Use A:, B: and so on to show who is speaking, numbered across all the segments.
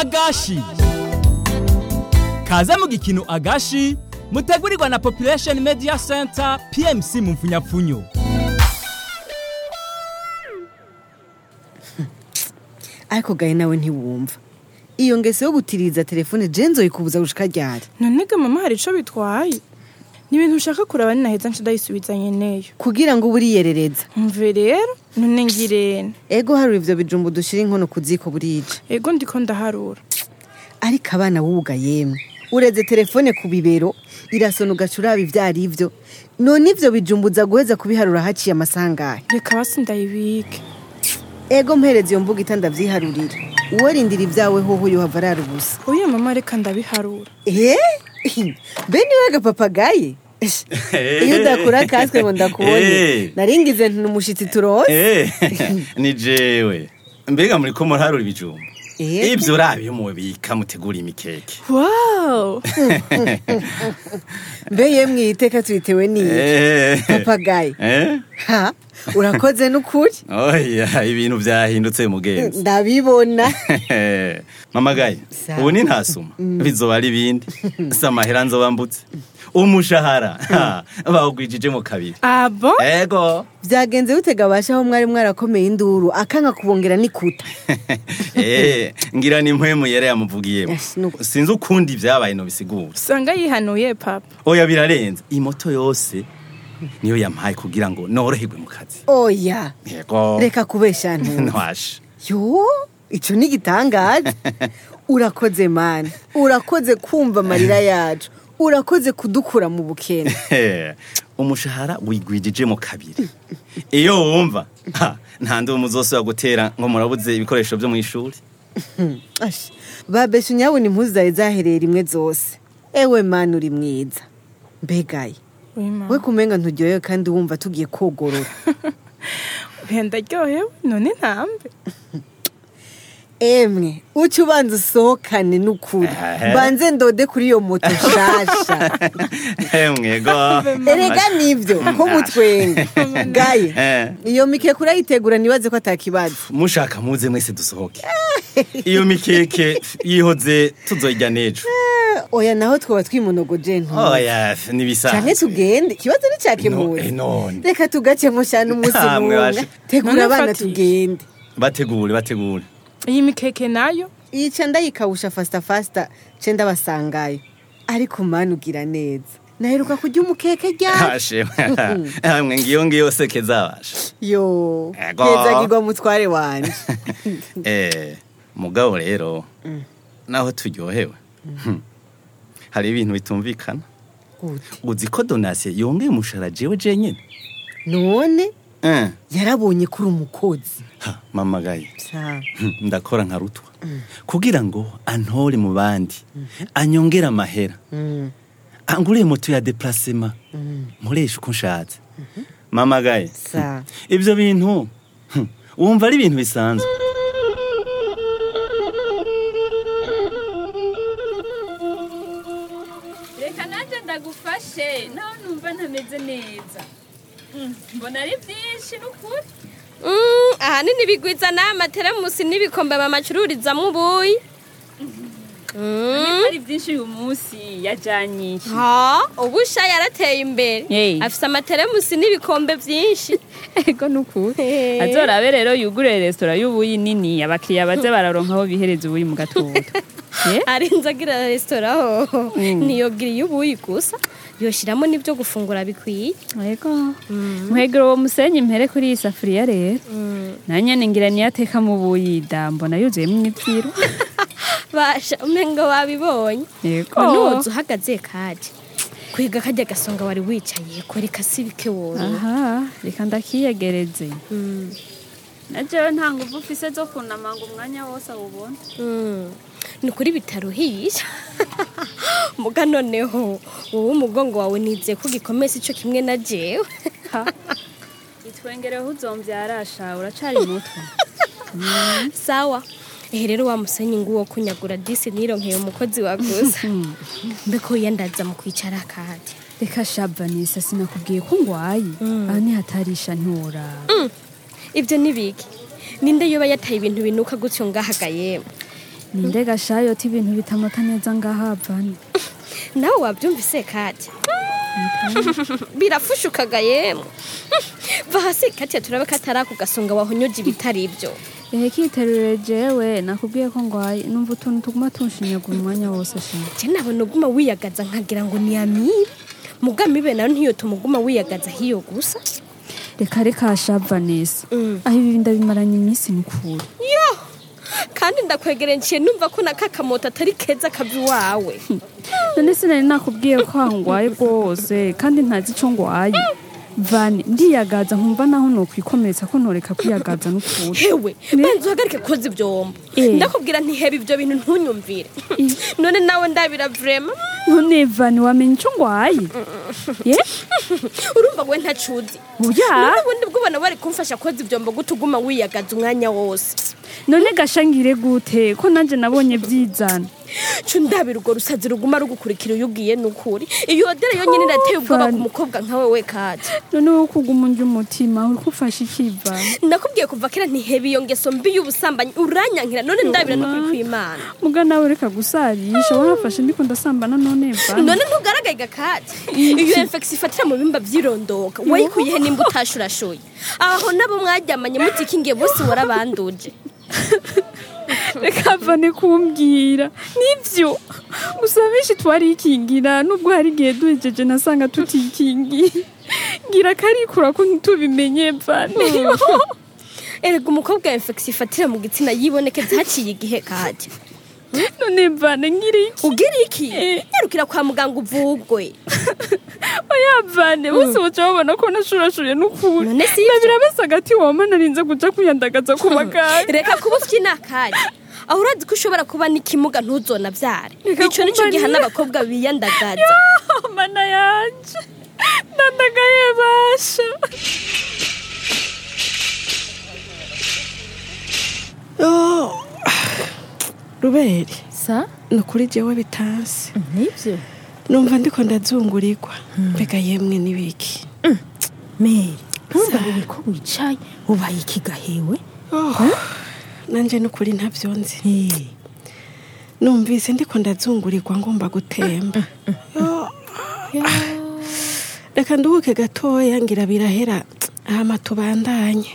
A: agashi kaze mu gikino agashi mutegurirwa na population media center pmc mu mfunyapfunyo
B: ariko gahe nawe ntiwumva iyo ngeso yo gutiriza telefone jenzo ikubuza gushika ryari
C: none ga mama hari ico bitwaye ni ibintu ushaka kuraba ninaheza nca ndayisubizanye neyo
B: kugira ngo buriyerereza
C: mve rero none ngirene
B: ego hari ivyo bijumbu dushira inkono ku ziko burije
C: ego ndiko ndaharura
B: ariko abana wuga yemwe ureze telefone ku bibero irasona ugaca uraba ivyo ari vyo none ivyo bijumbuza guheza kubiharura haciye amasangahe
C: reka basi ndayibike
B: ego mpereza iyo mbuga itandavyiharurira uwo rindira ivyawe hoho yohava arara ubusa
C: oya mama reka ndabiharura
B: Eh? be niwe gapapagaye iyo udakura kaswe ngo ndakubone
D: Eh.
B: naringize nti umushitsi turose
D: Eh, ni jewe mbega muri ko murharura ibijumba
B: Eh.
D: ivyo urabiye mubika mutegura imikeke
C: wow
B: mbe yemwe iteka tuyitewe n'iyi
D: Eh.
B: papagaye
D: Eh?
B: ha urakoze n'ukuri
D: oya ibintu vyahindutse mugenzi
B: ndabibona
D: mama gaye
B: Sawa.
D: ubu ni ntasuma bizoba ari ibindi si amahera nzoba mbutse umushahara ha, bawugwijije mu kabiri
C: abo
D: ego
B: vyagenze gutega abasha aho mwari mwarakomeye induru akanka kubongera n'ikuta
D: Eh, ngira ni mpwemu yari yamuvugiyemo
B: Yes, nuko.
D: sinzi ukundi vyabaye no bisigura
C: usanga yihanuye papa
D: oya birarenze imoto yose niyo yampaye kugira ngo noroherwe mu kazi
B: oya
D: yego
B: reka kubesha ntu
D: ntwashe
B: yo ico ni igitangaza urakoze mani urakoze kumva amarira yacu urakoze kudukura mu bukene
D: umushahara wigwijije mu kabiri iyo wumva ha, nta ndumu zose wagutera ngo murabuze ibikoresho vyo mu ishuri
B: Ash, babesha unyabona impuzu zawe zahereye rimwe zose ewe mani uri mwiza mbegaye
C: oya mama
B: we kumenga nturyohewe kandi wumva tugiye kogorora
C: oya ndaryohewe none ntambe
B: emwe uca ubanza usohokane n'ukuri
D: Ehe.
B: mbanze ndode kuri iyo moto nshasha
D: mwego
B: erega nivyo ko mutwenga gaye
D: Eh.
B: iyo mikeke urayitegura nibaze ko atakibazo
D: mushaka muze mwese dusohoke iyo mikeke yihoze tuzoyirya n'ejo
B: oya naho twaba twimunogoje nto
D: oya
B: canke
D: nibisanzwe
B: tugende ikibazo
D: No, eh,
B: nicakemura
D: none
B: reka tugacemo shana umunsi
D: Hamwe
B: mumwe
D: basha.
B: tegura
C: None
B: abana
C: mfatisha.
B: tugende
D: bategure bategure
C: iyi mikeke nayo
B: yica ndayikawusha fasta fasta ce ndabasangayo ariko mani ugira neza naheruka kurya umukeke ryari
D: ashe hamwe ngiyo ngiyo seke zabasha
B: yo
D: Ego.
B: hezagirwa mutware wanje
D: eh mugabo rero naho turyohewe hmm, hari ibintu bitumvikana
B: Gute?
D: uzi ko donasiyo yongeye umushahara jewe jenyine
B: none
D: Eh,
B: yarabonye kuri umukozi
D: ha, mama gaye
B: Sa-
D: Hmm, ndakora nka rutwa kugira ngo antore mu bandi anyongere amahera
B: Mm,
D: anguriye moto ya deplacement nkoresha uko nshatse mama gaye
B: sa
D: ibyo bintu hmm, wumva ari ibintu bisanzwe
E: reka nanjye ndagufashe nawe numva ntameze neza Mm, mbona ari byinshi n'ukuri
F: Mm, ahanini bigwiza n'amateramusi n'ibikombe bamacururizamo ubuyi
E: Niba ari byinshi uyu munsi yajyanye iki
F: ha ubusha yarateye imbere
E: Hey.
F: afise amateremusi n'ibikombe byinshi
E: ego n'ukuri azorabe rero yugurure resitora y'ubuyi nini abakiriya baze bararonka aho bihereza ubuyi mu gatondo Eh?
F: arinze agira resitora ho ntiyogiriye ubuyi gusa yoshiramo n'ibyo gufungura bikwiye
E: ego muhegero uwo musenyi mpere kuri iyi safuriya rero nanyene ngira niyateka mu buyi da mbona yuzuyemo imipfiro
F: basha umengo wabibonye
E: ego
F: nuwoza uhagaze kaje kwiga kajya gasonga wari wicaye kora ikasibike wowe
E: aha reka ndakiyegereze na jewe nta nguvu ufise zo kunama ngo umwanya wose awubone
F: Mm. ni ukuri bitaruhisha muga noneho wowe umugongo wawe nizeye ko gikomeza ico kimwe na jewe
E: itwengereho uzomvyarasha uracari muto
F: sawa ehe rero wa musenyi nguwo kunyagura disi nironkeye umukozi waguza mbeko yandaza mu kwicara kadi
E: reka shabanisa sinakubwiye ko ngwaye aho nihatarisha ntura
F: ibyo ni biki ninde yoba yataye ibintu binuka gutyo ngahagaye
E: ninde gashayoti ibintu bitamota neza ngaha vani
F: nawe wabyumvise kati birafushukaga yemwe va hasi kati turabe ko atari ako gasonga wahonyoje ibitari ibyo
E: ehe kiterure jewe nakubwiye ko ngwaye numva utuntu tuguma tunshinyagura umwanya wose shima
F: je nabona uguma wiyagaza nkagira ngo ni amibe mugamibe nayo ntiyotuma uguma wiyagaza hiyo gusa
E: reka reka sha vanessa
F: Mm.
E: aho ibi ndabimaranye iminsi mikuru
F: yo kandi ndakwegereye nciye numva ko nakakamoto atari keza kava iwawe
E: none sinari nakubwiye ko hangwaye rwose kandi ntazi ico ngwaye vani ndiyagaza nkumva naho nokwikomeretsa ko ntoreka kwiyagaza n'ukuri
F: hewe
E: Ne?
F: banza uhagarike koza ibyombo
E: Eh.
F: ndakubwira ntihebe ibyo bintu ntunyumvire none nawe ndabira vrema
E: none vani wamenya ico ngwaye ye
F: urumva we ntacuzi
E: buya
F: none ubundi bw'ubona bari kumfasha koza ibyombo gute uguma wiyagaza umwanya wose
E: none gashangire gute ko nanje nabonye byizana
F: co ndabira urwo rusazi ruguma rugukurikira iyo ugiye n'ukuri iyo odere yonyine irateye ubwoba ku
E: Fani.
F: mukobwa nkawe we kati
E: none wowe kuguma unja umutima uri kufasha ikivana
F: ndakubwiye kuva kera ntihebe iyo ngeso mbi y'ubusambanyi uranyankira none ndabira n'ukuri kw'imana
E: muga nawe reka gusarisha warafashe ndiko ndasambana none vani
F: none ntugaragaye gakati iyo infection ifatira mu bimba by'irondoka wayikuyehe nimba utashurashuye aho nabo mwaryamanye mutikingiye bose warabanduje
E: reka vane kumbwira nivyo gusa benshi twarikingira nubwo hari igihe duhejeje nasanga tutikingiye ngira karikura ko ntitubimenye vane
F: erega umukobwa infection ifatira mu gitsina yibonekeza haciye igihe kajya
E: none vane ngira iki
F: ugira iki
E: Eh.
F: nyarukira kwa muganga uvugwe
E: oya vane bose baca babona ko nashurashuye n'ukuri
F: None si ivyo?
E: ndabira bese agati wama narinze kuja kwiyandagaza ku baganga
F: reka kuba ufite inakari aho urazi ko ushobora kuba n'ikimuga ntuzonavyare
E: Reka
F: ico nico
E: kumva
F: giha
E: ni-
F: n'abakobwa biyandagaza
E: mana yanje ndandagaye basha
G: ruberi
H: sa
G: ni ukuri jewe bitansi
H: nibyo
G: numva ndiko ndazungurirwa mbega yemwe n'ibiki
H: meri ntubarire ko wicaye ubaye ikigahewe
G: nanje n'ukuri ntabyo nzi
H: Eh,
G: numvise ndiko ndazungurirwa ngomba gutemba Yo. reka nduhuke gatoya ngira birahera hama tubandanye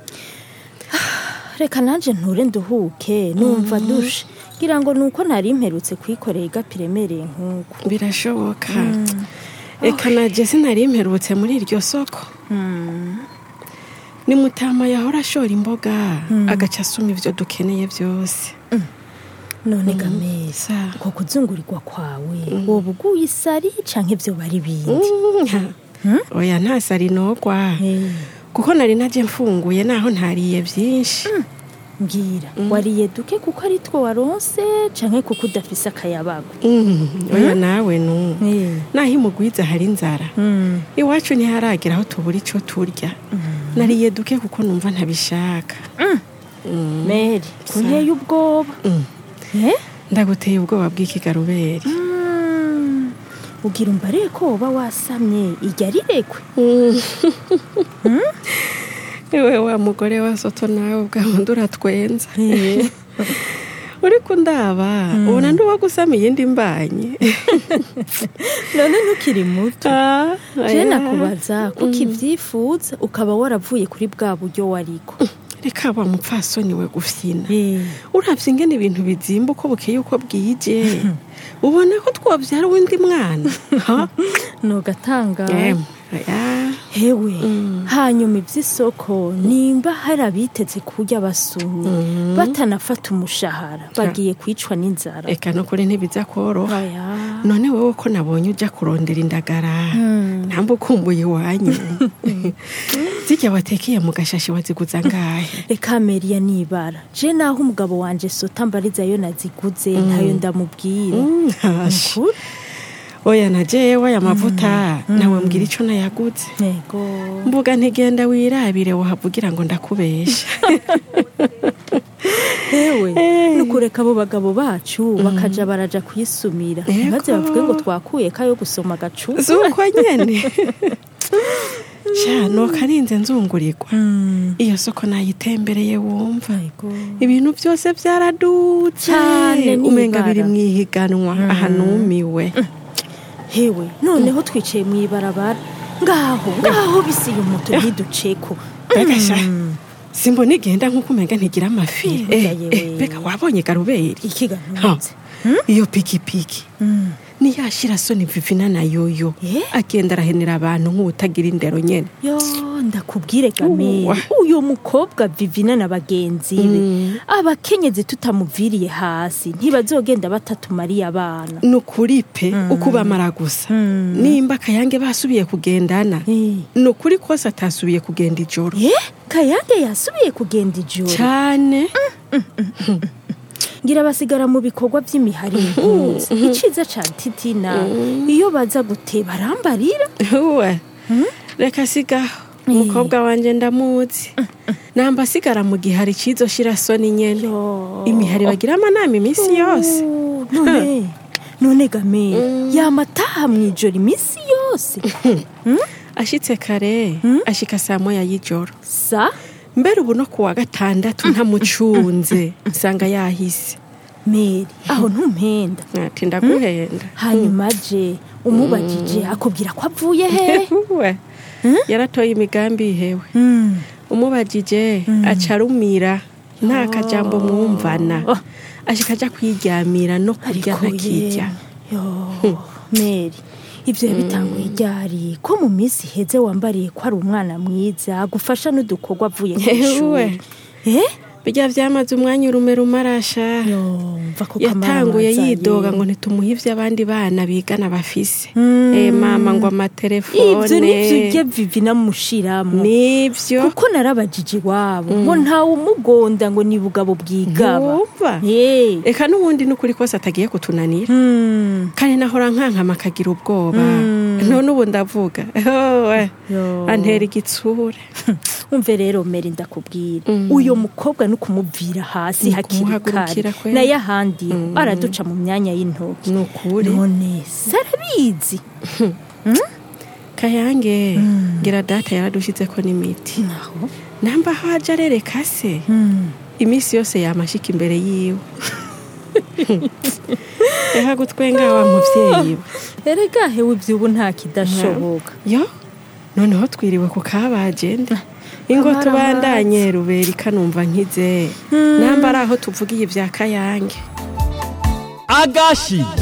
H: reka nanje nture nduhuke numva dushe ngira ngo nuko nari mperutse kwikorera igapira iremereye nk'uko
G: birashoboka reka naje sinari mperutse muri iryo soko ni mutama yahora ashora imboga agaca asuma ivyo dukeneye byose
H: none gameza
G: Sa.
H: uko kuzungurirwa kwawe woba uguye isari canke ivyo bari bindi
G: Mm, oya nta sari nogwa
H: Eh,
G: kuko nari naje mfunguye naho ntariye byinshi
H: mbwira wariye duke kuko ari two waronse canke kuko udafise akayabago
G: Mm, oya nawe nu
H: Eh,
G: naho imugwiza hari inzara
H: mm,
G: iwacu ntiharagera aho tubura ico turya nariye duke kuko numva ntabishaka
H: meri kunteye ubwoba
G: Mm.
H: Eh?
G: ndaguteye ubwoba bw'ikigaruberi
H: Mm, ugira umbariye ko woba wasamye irya rirekwe
G: ewe wa mugore wa soto nawe bwabundi uratwenza uri kundaba ubona nduba gusama iyindi mbanye
H: none ntukiri muto
G: Ah,
H: je
G: aya.
H: nakubaza kuko ibyifuza ukaba waravuye kuri bwa buryo wariko
G: reka wa mupfasoni we gufyina
H: Eh,
G: uravye ingene ibintu bizimba uko bukeye uko bwije ubona ko twovyara uwundi mwana Ha?
H: nugatanga
G: Em, oya.
H: hewe hanyuma iby'isoko nimba hari abiteze kurya basumye batanafata umushahara bagiye kwicwa n'inzara
G: reka no kuri ntibiza koroha
H: Aya.
G: none wowe ko nabonye ujya kurondera indagara ntabwo ukumbuye iwanyu zijya watekeye mu gashashi waziguza ngahe
H: reka meriya nibara je naho umugabo wanje sota mbarizayo naziguze ntayo ndamubwira
G: Mm, hashi.
H: Ukuri?
G: oya na jewe aya mavuta nawe mbwira ico nayaguze
H: yego
G: mbuga ntigenda wirabire wahavugira ngo ndakubesha
H: hewe nukureka abo bagabo bacu bakaja baraja kuyisumira
G: Yego.
H: maze bavuge ngo twakuye kayo gusoma agacupa
G: zuko nyene sha nokarinze nzungurirwa iyo soko nayitembereye wumva ibintu byose byaradutse
H: Cyane ni
G: umenga
H: ibara.
G: biri mu ihiganwa aha numiwe
H: hewe noneho twicaye mu ibarabara ngaho ngaho bisiye umuto ntiduceko
G: mbega sha simbona igenda nk'uko umenga ntigira amafi
H: Eh,
G: Eh,
H: yewe.
G: eh, mbega wabonye garuberi
H: ikiga
G: Ha,
H: ntunze
G: iyo pikipiki niyashira soni vivina na yoyo
H: Eh?
G: agenda arahenera abantu nk'utagira indero nyene
H: yo ndakubwire gamere
G: Uwa.
H: uyu mukobwa vivina na bagenzi be abakenyezi tutamuviriye hasi ntibazogenda batatumariye abana
G: ni ukuri pe uko bamara gusa nimba akayange basubiye kugendana
H: Eh.
G: ni ukuri kose atasubiye kugenda ijoro
H: ye kayange yasubiye kugenda ijoro
G: cyane
H: ngira basigara mu bikorwa by'imihari impunzi iciza ca titina iyo baza guteba arambarira
G: we reka sigaho umukobwa wanjye ndamuzi namba asigara mu gihari cy'izo shirasoni nyene
H: Yo.
G: imihari bagira amanama iminsi yose
H: Oh, none none game yamataha mu ijoro iminsi yose
G: ashitse kare ashika saa moya y'ijoro
H: sa
G: mbere ubu no kuwa gatandatu ntamucunze nsanga yahise
H: meri aho ntumpenda
G: ati ndaguhenda
H: hanyuma je umubajije akubwira ko avuye he
G: we yaratoye imigambi ihewe umubajije aca arumira nta kajambo mwumvana
H: Oh.
G: ashika aja kwiryamira no kurya
H: Ariko
G: ntakirya
H: ye, yo meri ibyo yabitanguye ryari ko mu minsi iheze wambariye ko ari umwana mwiza agufasha n'udukorwa avuye ku
G: Ewe.
H: ishuri eh
G: bijya vyamaze umwanya urume rumarasha
H: yo mva ko
G: yatanguye
H: kamaramaza
G: yidoga
H: ye.
G: ngo ntitumuhe ivyo abandi bana bigana bafise
H: Mm.
G: Eh, mama ngo amatelefone
H: ibyo nibyo ujya vivi namushiramwo
G: nivyo
H: kuko narabajije iwabo ngo ntawe umugonda ngo ni bugabo bwigaba
G: Ntiwumva?
H: Eh.
G: eka n'ubundi n'ukuri kose atagiye kutunanira
H: Hmm.
G: kandi nahora nkankama akagira ubwoba none ubu ndavuga Owe,
H: Yo.
G: antera igitsure
H: umve rero meri ndakubwira uyu mukobwa ni ukumubvira hasi
G: Ni
H: hakiri
G: ukumuhagurukira
H: kare
G: kweli.
H: nayo ahandi araduca mu myanya y'intoki
G: ni ukuri
H: none sarabizi
G: kayange ngira data yaradushizeko n'imiti
H: naho
G: namba aho aja arereka se iminsi yose yamashika imbere yiwe reka gutwenga wa muvyeyi we
H: erega hewe iby'ubu nta kidashoboka
G: yo noneho twiriwe ku kabagende ingo
H: Kamara
G: tubandanye ruberi kanumva nkize namba ari aho tuvugiye ibya kayange
A: agashi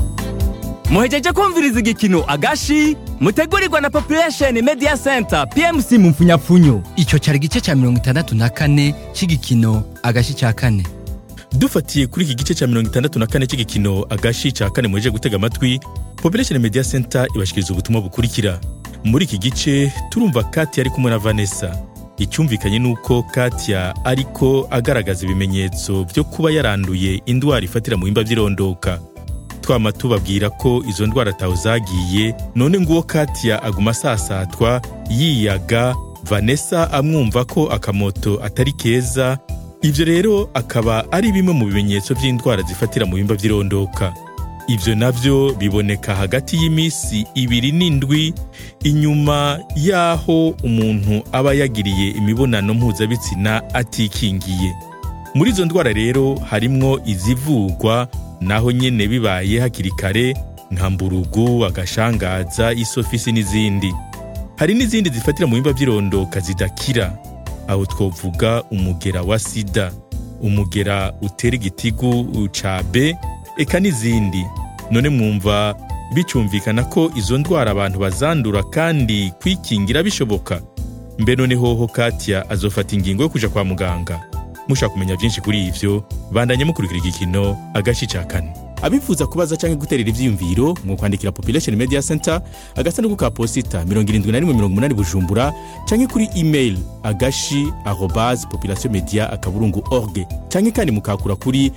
A: muhejeje kumviriza igikino agashi mutegurirwa na population media center pmc mu mfunyapfunyo
I: icyo cyari igice cya mirongo itandatu na kane cy'igikino agashi cya kane
J: dufatiye kuri iki gice cya mirongo itandatu na kane cy'igikino agashi cya kane muheje gutega amatwi population media center ibashikiriza ubutumwa bukurikira muri iki gice turumva katia ari kumwe na vanessa icyumvikanye ni uko katia ariko agaragaza ibimenyetso byo kuba yaranduye indwara ifatira mu bihimba by'irondoka twama tubabwira ko izo ndwara ataho zagiye none nguwo katia aguma asasatwa yiyaga vanessa amwumva ko akamoto atari keza ibyo rero akaba ari bimwe mu bimenyetso by'indwara zifatira mu bihimba by'irondoka ibyo nabyo biboneka hagati y'iminsi ibiri n'indwi inyuma y'aho umuntu aba yagiriye imibonano mpuzabitsina atikingiye muri izo ndwara rero harimwo izivugwa naho nyene bibaye hakiri kare nka mburugu agashangaza isofisi n'izindi hari n'izindi zifatira mu bihimba by'irondoka zidakira aho twovuga umugera wa sida umugera utera igitigu ca b eka n'izindi none mwumva bicumvikana ko izo ndwara abantu bazandura kandi kwikingira bishoboka mbe none hoho katia azofata ingingo yo kuja kwa muganga mushaka kumenya byinshi kuri ivyo bandanye mukurikira igikino agashi ca kane abifuza kubaza canke guterera ivyiyumviro mwokwandikira population media center agasanduku ka posita 7180 bujumbura canke kuri email agashi arobas population media akaburungu org canke kandi mukakura kuri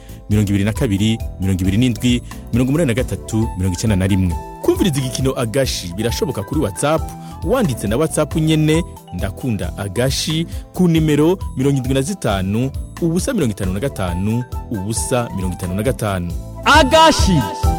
J: 22 27 83 91 kumviriza igikino agashi birashoboka kuri whatsapp wanditse na whatsapp nyene ndakunda agashi ku nimero 75 ubusa 55 ubusa 55
A: agashi